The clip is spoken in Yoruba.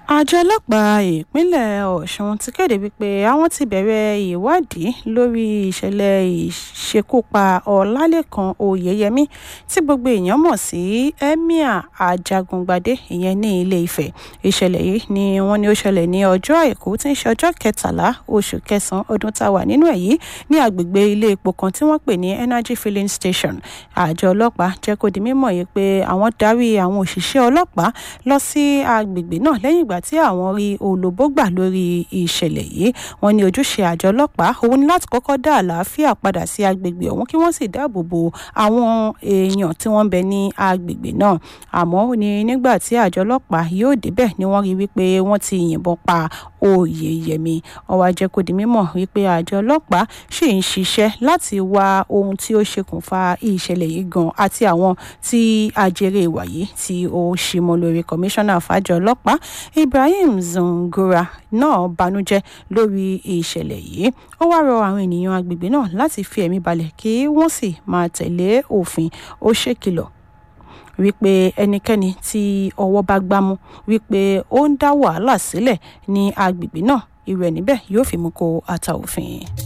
àjọ ọlọ́pàá ìpínlẹ̀ ọ̀sùn ti kéde wípé àwọn ti bẹ̀rẹ̀ ìwádìí lórí ìṣẹ̀lẹ̀ ìṣekúpa ọlálékan oyèyẹmí tí gbogbo èèyàn mọ̀ sí emir ajagungbadé ìyẹn ní ilé ifẹ̀ ìṣẹ̀lẹ̀ yìí ni wọ́n ní ó ṣẹlẹ̀ ní ọjọ́ àìkú tí ń ṣe ọjọ́ kẹtàlá oṣù kẹsàn-án ọdún tá a wà nínú ẹ̀ yìí ní agbègbè ilé epo kan tí wọ́n pè ní energy filling station àjọ ọlọ́pàá jẹ́ kó di mímọ̀ yìí pé àwọn darí àwọn òṣìṣẹ́ ọlọ́pàá lọ sí agbègbè náà lẹ́yìn ìgbà tí àwọn rí olóbó gbà lórí ìṣẹ̀lẹ̀ yìí wọ́n ní ojúṣe àjọ ọlọ́pàá òun ni láti kọ́kọ́ dá àlàáfíà padà sí agbègbè ọ̀hún kí wọ́n sì dáàbò bo àwọn èèyàn tí wọ́n ń bẹ ní agbègbè náà àmọ́ ní nígbà tí àjọ ọlọ́pàá yóò débẹ̀ ni wọ́n rí wípé wọ́n ti yìnbọn pa oyèyẹmí wọ́n wá jẹ́ kó di mímọ̀ wípé àjọ ọlọ́pàá ṣì ń ṣiṣẹ́ láti wá ohun tí ó ṣokùnfà ìṣẹ̀lẹ̀ yìí gan àti àwọn tí ajere ìwà yìí tí ó ṣì mọ́ lórí kọmíṣánná fàjọ ọlọ́pàá ibrahim zungura náà banújẹ́ lórí ìṣẹ̀lẹ̀ yìí ó wá rọ àwọn ènìyàn agbègbè náà láti fi ẹ̀mí balẹ̀ kí wọ́n sì máa tẹ̀lé òfin ó ṣèkìlọ̀ wípé ẹnikẹ́ni tí ọwọ́ bá gbámú wípé ó ń dá wàhálà sílẹ̀ ní agbègbè náà irú ẹ̀ níbẹ̀ yóò fi mú kó ata òfin.